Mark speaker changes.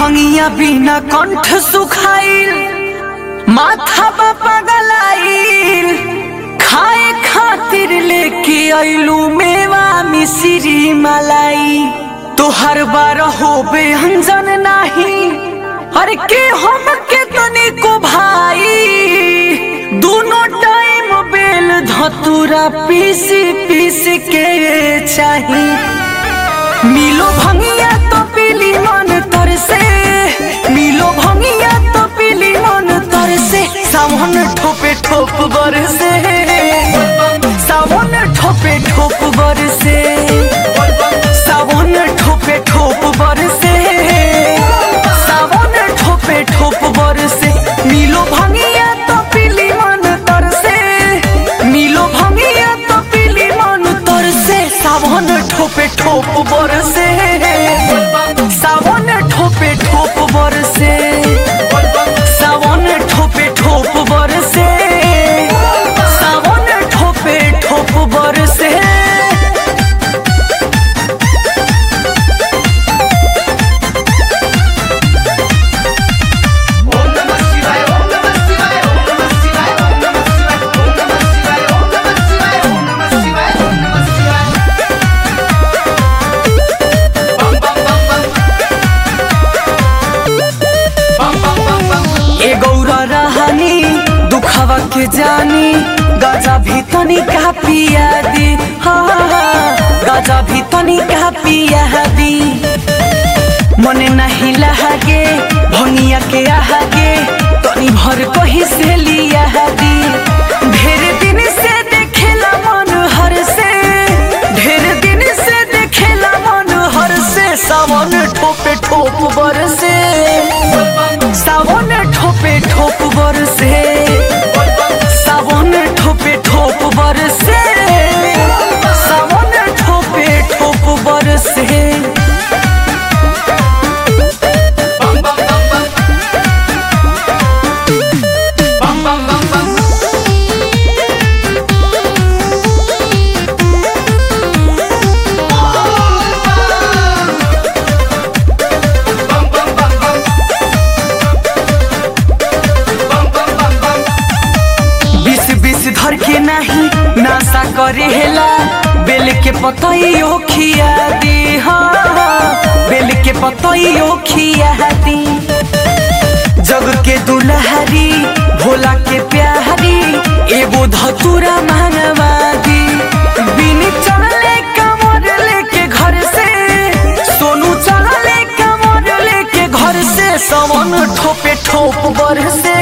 Speaker 1: भंगिया बिना कंठ सुखाइल माथा बा पगलाइल खाए खातिर लेके अइलू मेवा मिश्री मलाई तोहर बार होबे अंजन नाही अरे के हम के तनी को भाई दोनों टाइम बेल धतुरा पीस पीस के चाही मिलो भंगिया तो पीली मन तर से मिलो भंगिया तो पीली मन तर से सावन ठोपे ठोप बर से सावन ठोपे ठोप बर से सावन ठोपे ठोप बर से सावन ठोपे ठोप बर से मिलो भंगिया तो पीली मन तर से मिलो भंगिया तो पीली मन तर से सावन ठोपे ठोप बर से सावन ठोपे ठोप बर से सावन ठोपे ठोप बर से सावन ठोपे ठोप बर से
Speaker 2: ओम नमः शिवाय ओम नमः शिवाय ओम नमः शिवाय ओम नमः शिवाय ओम नमः शिवाय ओम नमः शिवाय ओम नमः शिवाय ओम नमः शिवाय बम बम बम बम बम बम बम बम
Speaker 1: ए गौरा रहनी दुखवा के जानी गाजा भी तनी का पिया दी हाँ गाजा भी तनी का पिया दी मने नहीं लहागे भंगिया के आहागे तनी भर कही से लिया दी ढेर दिन से देखेला मन हर से ढेर दिन से देखेला मन हर से सावन ठोपे ठोप बर से सावन ठोपे ठोप बर से सावन ठोपे ठोप बर से सावन ठोपे ठोप बर से
Speaker 2: बम बम बम बम बम बम बम बम बम बम बम बम बम बम बम बम
Speaker 1: बीस बीस धर के नहीं नासा करे हेला बेल के पतइयो खिया दी हाँ बेल के पतइयो खिया दी जग के दुलहरी भोला के प्यारी एगो धतुरा मांगवा दी बिन चढ़ले कमर लेके घर से सोनू चढ़ले कमर लेके घर से सवन ठोपे ठोप बर से